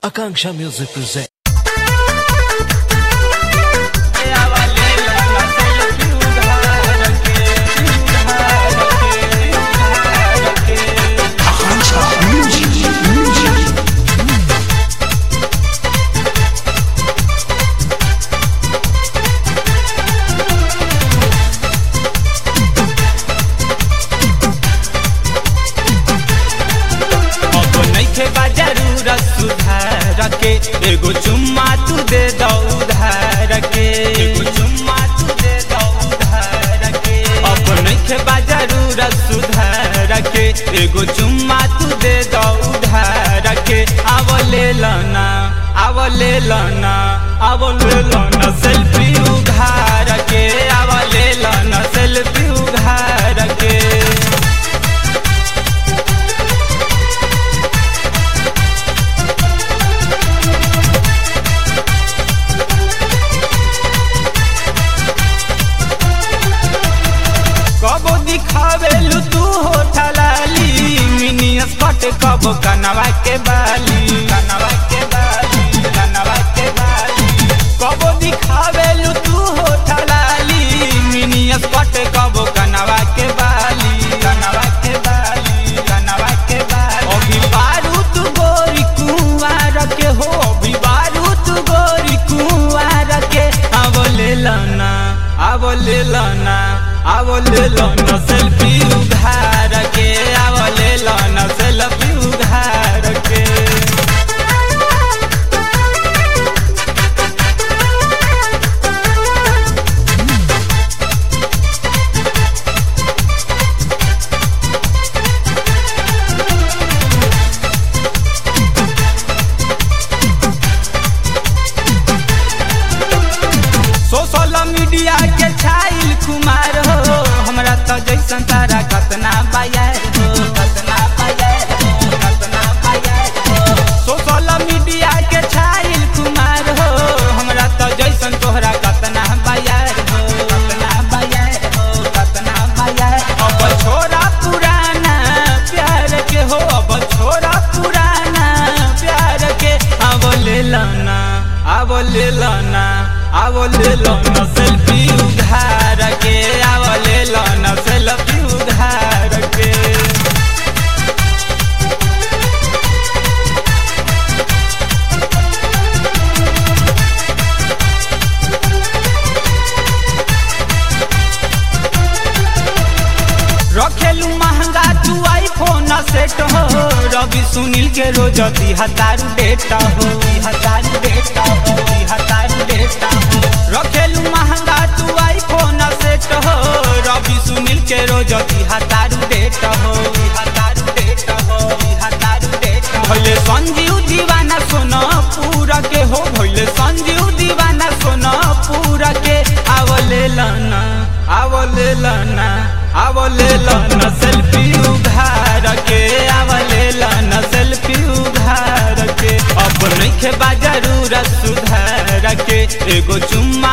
Akanksha Music presents. अब नइखे बा जरूरत सुधार के एगो चुम्मा तू दे दो उधार के एगो चुम्मा तू दे दो उधार के अब नइखे बा जरूरत सुधार के एगो चुम्मा तू दे दो उधार के आव ले लना आव ले लना आव ले लना सेल्फी उधार के आव ले लना सेल्फी उधार के कबो दिखावेलु तू हो ठलाली मिनी स्कट कबो कनवा के बाली कनवा के बाली कनवा के बाली कबो दिखावेलु तू हो ठलाली मिनी स्कट कबो कनवा के बाली कनवा के बाली कनवा के बाली अभी बारूद गोरी कुंवार के हो अभी बारूद गोरी कुंवार के अब ले लना अब ले लना अब ले लना सेल्फी उधार के अब ले लना सेल्फी उधार के सोशल मीडिया के छाइल कुमार हो हमरा तो जैसन तारा कतना बायर हो कतना बायर हो कतना बायर हो सोशल मीडिया के छाइल कुमार हो हमरा तो जैसन तोहरा कतना बायर हो कतना बायर हो कतना बायर अब छोरा पुराना प्यार के हो अब छोरा पुराना प्यार के अब ले लना अब ले लना अब ले लना सेल्फी उधार के अब ले लना सेल्फी उधार के रखेलू महंगा तू आईफोन सेट हो रवि सुनील के रोज दी हतारू डेटा हो दी हतारू डेटा हो दी हतारू डेटा हो रखेलू महंगा तू आईफोन सेट हो रवि सुनील के रोज दी हतारू डेटा हो दी हतारू डेटा हो दी हतारू डेटा भइले संजीव दीवाना सोना पूरा के हो भइले संजीव दीवाना सोना पूरा के आवले लना आवले लना आवले लना सेल्फी उधार के आवले लना सेल्फी उधार के अब नइखे बा जरूरत सुधार के एगो चुम्मा